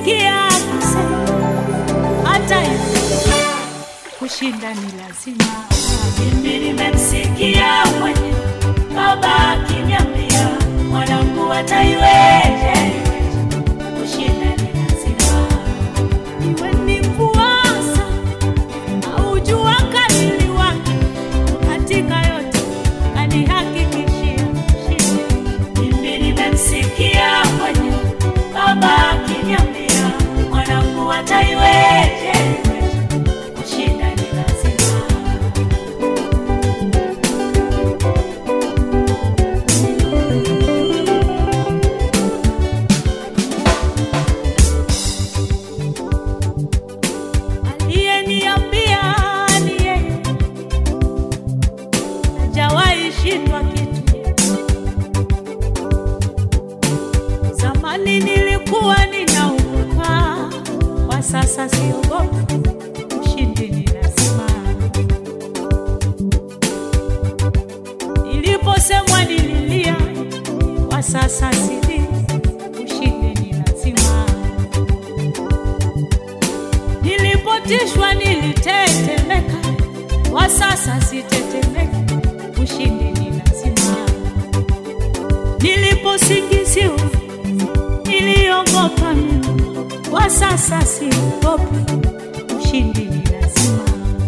nimemsikia akisema hata hivyo kushinda ni lazima. Mimi nimemsikia mwenye baba akiniambia mwanangu ataiweje, kushinda ni lazima. Iwe ni mvuasa au jua kali wake, katika yote anihakikishia ushindi. Mimi nimemsikia mwenye baba akiniambia mwanangu ataiweje, kushinda ni lazima. Aliyeniambia ni yeye, hajawahi shindwa kitu. Zamani nilikuwa ninaogopa, kwa sasa siogopi. Ushindi ni lazima. Niliposemwa nililia, kwa sasa silii. Ushindi ni lazima. Nilipotishwa nilitetemeka, kwa sasa sitetemeka. Ushindi ni lazima. Niliposingiziwa niliogopa mimi, kwa sasa siogopi. Ushindi ni lazima.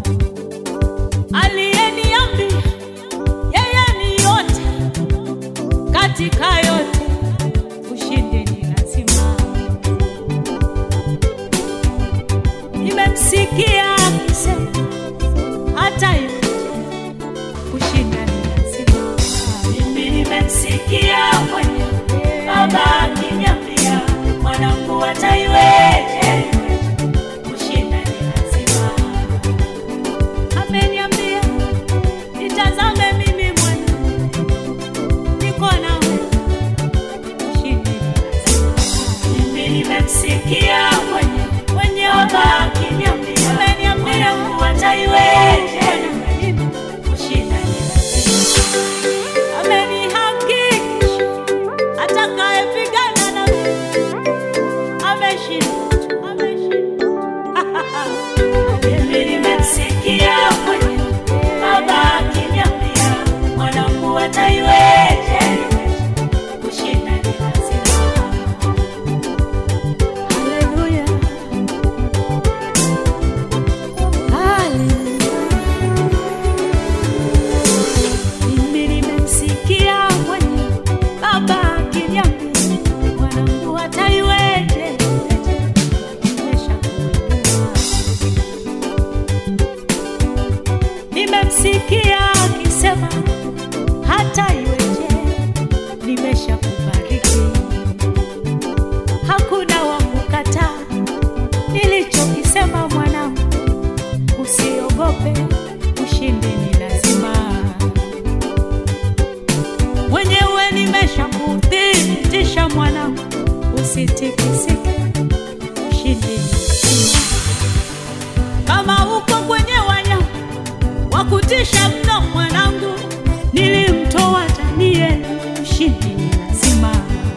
Aliyeniambia yeye ni yote katika yote, ushindi ni lazima. Nimemsikia akisema hata hivyo kushinda ni lazima. Mimi nimemsikia mwenye baba akiniambia mwanangu ataiweje, kushinda ni lazima. Ameniambia nitazame mimi mwenyewe, niko nawe, ushindi ni lazima. Mimi nimemsikia mwenye Mwenye baba akiniambia ameniambia mwanangu ataiweje, mimi kushinda ni lazima. amenihakikisha atakayepigana na mimi ameshinda tu, ameshinda tu. Mimi nimemsikia mwenye baba akiniambia mwanangu ataiweje, kushinda ni lazima. Haleluya. Mimi nimemsikia mwenye baba akiniambia mwanangu ataiweje, nimeshakuinua. Nimemsikia akisema hata iweje, nimeshakubariki. Hakuna wa kukataa nilichokisema, mwanangu, usiogope, ushindi ni lazima. Mwenyewe nimeshakuthibitisha, mwanangu, usitikisike, ushindi ni lazima. Kama uko kwenye wanyama wa kutisha mno, mwanangu, nilimtoa Danieli, ushindi ni lazima.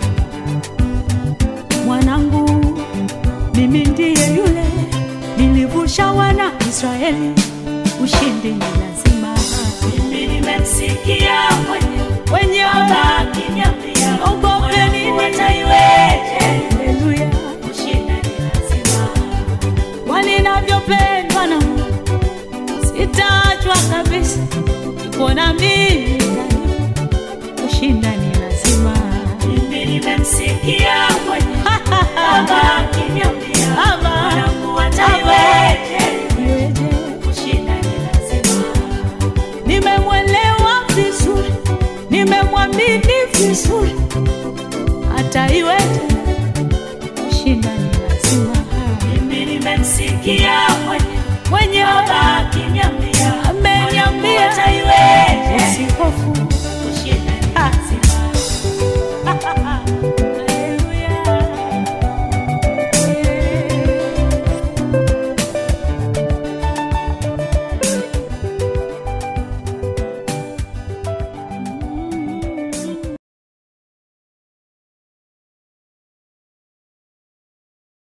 Mwanangu, mimi ndiye yule nilivusha wana Israeli, ushindi ni lazima. Mimi nimemsikia mwenye Wenye baba akiniambia Ogopeni mwanangu nini? ataiweje, haleluya, kushinda ni lazima. walinavyopendwa na Mungu, sitaachwa kabisa, niko na mimi daima, kushinda ni lazima. Mimi nimemsikia mwenye baba akiniambia Baba, mwanangu ataiweje, Iweje? kushinda ni lazima. nimemwelewa vizuri, nimemwamini vizuri, hata iweje, kushinda ni lazima. Mimi nimemsikia